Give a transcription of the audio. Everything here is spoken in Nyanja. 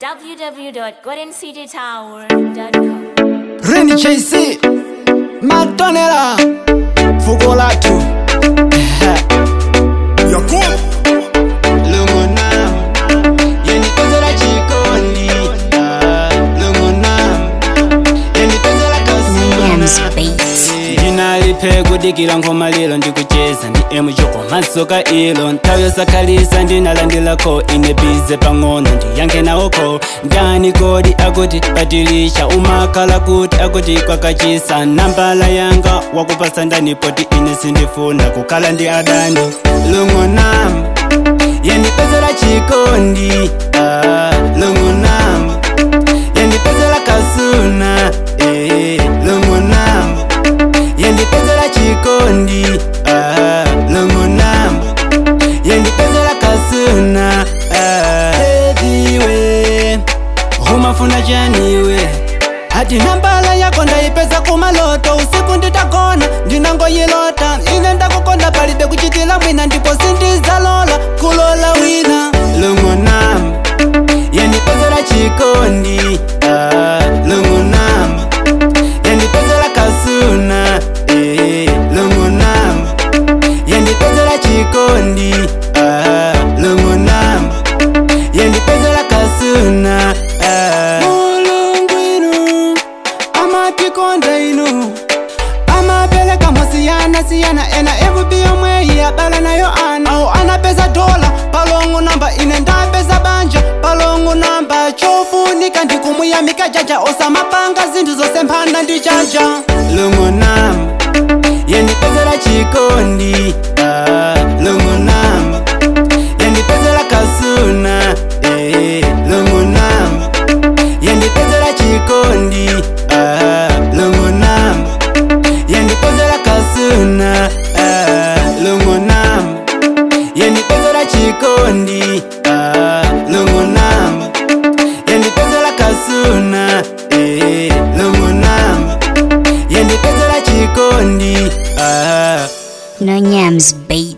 www.goldencitytower.com. Reni JC Matonela Fuko latu Lungunam Yeni pezela chikoni Ah, Lungunam Yeni pezela Yams kasuna Beats. ndinalipe kudikila ngoma lilo ndikucheza ndi emuchoko masoka ilo nthawi yosakhalitsa ndinalandilako ine bize pang'ono ndiyankhe nawoko ndani kodi akuti patilisha umakhala kuti akuti kwakachisa nambala yanga wakupasa ndanipoti ine sindifuna kukhala ndi adani lungonam yendipezela chikondi ah, lungonam yendipezela kasuna eh, lungonam yendipezela chikondi ah, lungonam yendipezela kasuna ah. ediwe humafuna chaniwe ati nambala yako ndaipeza kumaloto usiku nditagona ndinangoyilota ine ndakukonda palibe kuchitila mwina ndipo sindizalola kulola wina lungonam yendipezela chikondi ah, lungonam yendipezela kasuna eh, lungonam yendipezela chikondi ah, lungonam yendipezela kasuna ah. mulungu inu amatikonda inu amapeleka mosiyana siyana ena evupi yomweyi abala nayo ana awo anapeza dola palongo namba ine ndapeza banja palongo namba chofunika ndikumuyamika jaja osamapanga zinthu zosemphana ndi jaja lungonam yendipezela chikondi ah, lungonam yendipezela kasuna eh, lungonam yendipezela chikondi ah, lungonam yendipezela kasuna ah, lungonam yendipezela chikondi ah, lungonam yendipezela kasuna eh, lungonam yendipezela chikondi ah. No Yams Beats.